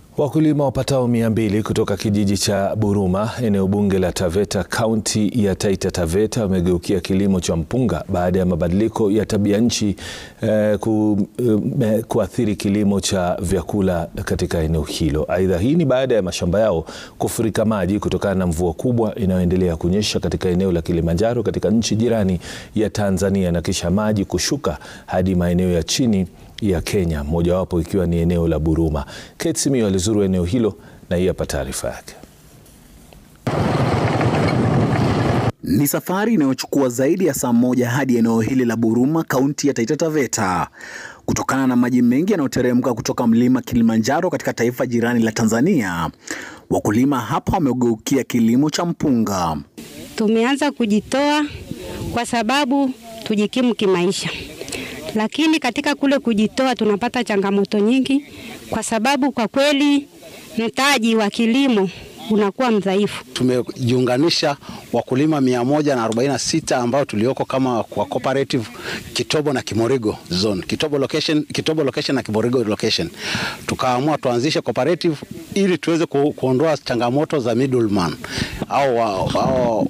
Wakulima wapatao mia mbili kutoka kijiji cha Buruma eneo bunge la Taveta kaunti ya Taita Taveta wamegeukia kilimo cha mpunga baada ya mabadiliko ya tabia nchi eh, ku, eh, kuathiri kilimo cha vyakula katika eneo hilo. Aidha, hii ni baada ya mashamba yao kufurika maji kutokana na mvua kubwa inayoendelea kunyesha katika eneo la Kilimanjaro katika nchi jirani ya Tanzania na kisha maji kushuka hadi maeneo ya chini ya Kenya, mojawapo ikiwa ni eneo la Buruma. Kate Simiyu alizuru eneo hilo na hii hapa taarifa yake. Ni safari inayochukua zaidi ya saa moja hadi eneo hili la Buruma, kaunti ya Taita Taveta, kutokana na maji mengi yanayoteremka kutoka mlima Kilimanjaro katika taifa jirani la Tanzania. Wakulima hapa wamegeukia kilimo cha mpunga. Tumeanza kujitoa kwa sababu tujikimu kimaisha lakini katika kule kujitoa tunapata changamoto nyingi, kwa sababu kwa kweli mtaji wa kilimo unakuwa mdhaifu. Tumejiunganisha wakulima 146 ambao tulioko kama kwa cooperative Kitobo na Kimorigo zone, Kitobo location, Kitobo location na Kimorigo location. Tukaamua tuanzishe cooperative ili tuweze ku, kuondoa changamoto za middleman au au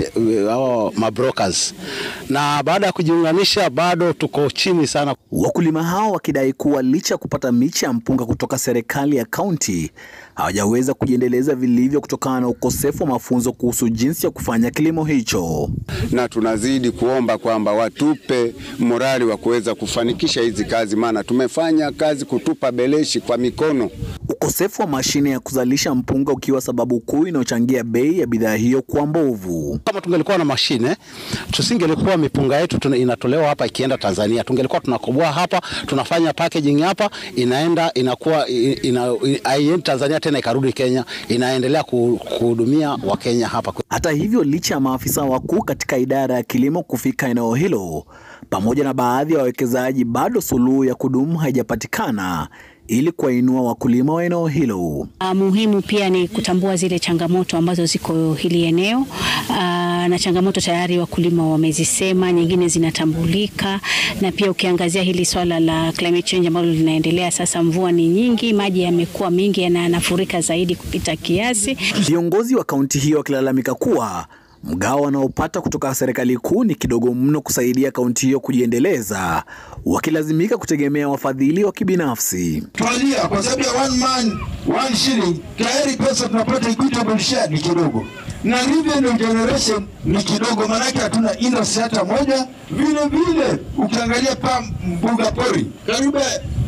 au mabrokers. Na baada ya kujiunganisha bado tuko chini sana. Wakulima hao wakidai kuwa licha ya kupata miche ya mpunga kutoka serikali ya kaunti hawajaweza kujiendeleza vilivyo kutokana na ukosefu wa mafunzo kuhusu jinsi ya kufanya kilimo hicho, na tunazidi kuomba kwamba watupe morali wa kuweza kufanikisha hizi kazi, maana tumefanya kazi kutupa beleshi kwa mikono. Ukosefu wa mashine ya kuzalisha mpunga ukiwa sababu kuu inayochangia bei ya bidhaa hiyo kuwa mbovu. Kama tungelikuwa na mashine, tusingelikuwa mipunga yetu inatolewa hapa ikienda Tanzania. Tungelikuwa tunakoboa hapa, tunafanya packaging hapa, inaenda inakuwa ina, ina, Tanzania tena ikarudi Kenya, inaendelea kuhudumia Wakenya hapa. Hata hivyo, licha ya maafisa wakuu katika idara ya kilimo kufika eneo hilo pamoja na baadhi ya wawekezaji, bado suluhu ya kudumu haijapatikana ili kuwainua wakulima wa eneo hilo. Muhimu pia ni kutambua zile changamoto ambazo ziko hili eneo. Aa, na changamoto tayari wakulima wamezisema, nyingine zinatambulika, na pia ukiangazia hili swala la climate change ambalo linaendelea sasa, mvua ni nyingi, maji yamekuwa mingi na yanafurika zaidi kupita kiasi. Viongozi wa kaunti hiyo wakilalamika kuwa mgao wanaopata kutoka serikali kuu ni kidogo mno kusaidia kaunti hiyo kujiendeleza, wakilazimika kutegemea wafadhili wa kibinafsi. Twalia kwa sababu ya one man one shilling, tayari pesa tunapata equitable share ni kidogo, na revenue generation ni kidogo, maanake hatuna industry hata moja. Vile vile ukiangalia pa mbuga pori karibu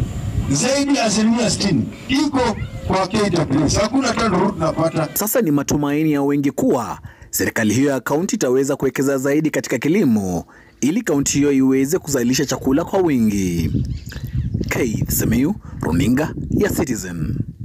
zaidi ya asilimia sitini iko kwa KWS, hakuna tano tunapata. Sasa ni matumaini ya wengi kuwa serikali hiyo ya kaunti itaweza kuwekeza zaidi katika kilimo ili kaunti hiyo iweze kuzalisha chakula kwa wingi. Keith Simiyu, runinga ya Citizen.